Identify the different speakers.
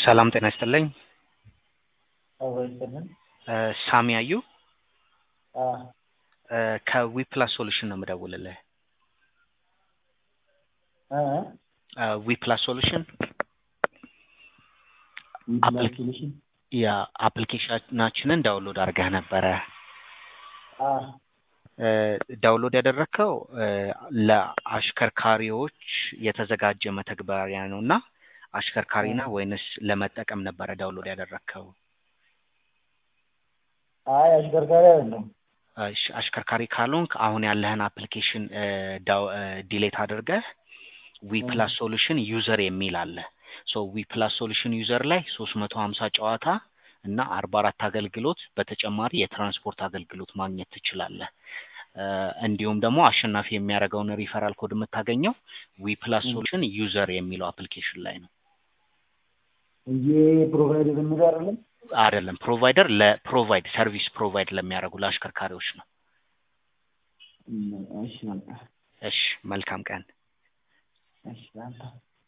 Speaker 1: ሰላም ጤና ይስጥልኝ።
Speaker 2: አብሮ ይስጥልን።
Speaker 1: እ ሳሚ አዩ
Speaker 2: አ
Speaker 1: እ ከዊፕላስ ሶሉሽን ነው የምደውልልህ።
Speaker 2: አ
Speaker 1: እ ዊፕላስ ሶሉሽን
Speaker 2: ዊፕላስ ሶሉሽን
Speaker 1: የአፕሊኬሽናችንን ዳውንሎድ አድርገህ ነበረ።
Speaker 2: አ
Speaker 1: እ ዳውንሎድ ያደረግከው እ ለአሽከርካሪዎች የተዘጋጀ መተግበሪያ ነው እና አሽከርካሪ ነህ ወይንስ ለመጠቀም ነበረ ዳውንሎድ ያደረግከው?
Speaker 2: አይ አሽከርካሪ አይደለም።
Speaker 1: እሺ አሽከርካሪ ካልሆንክ አሁን ያለህን አፕሊኬሽን እ ዳው እ ዲሌት አድርገህ ዊፕላስ ሶሉሽን ዩዘር የሚል አለ። ሶ ዊፕላስ ሶሉሽን ዩዘር ላይ ሶስት መቶ ሀምሳ ጨዋታ እና አርባ አራት አገልግሎት በተጨማሪ የትራንስፖርት አገልግሎት ማግኘት ትችላለህ። እ እንዲሁም ደግሞ አሸናፊ የሚያደርገውን ሪፈራል ኮድ የምታገኘው ዊፕላስ ሶሉሽን ዩዘር የሚለው አፕሊኬሽን ላይ ነው።
Speaker 2: እንጂ ፕሮቫይደር የሚለው አይደለም።
Speaker 1: አይደለም ፕሮቫይደር ለፕሮቫይድ ሰርቪስ ፕሮቫይድ ለሚያደርጉ ለአሽከርካሪዎች ነው።
Speaker 2: እም፣ እሺ በቃ
Speaker 1: እሺ መልካም ቀን።
Speaker 2: እሺ አንተ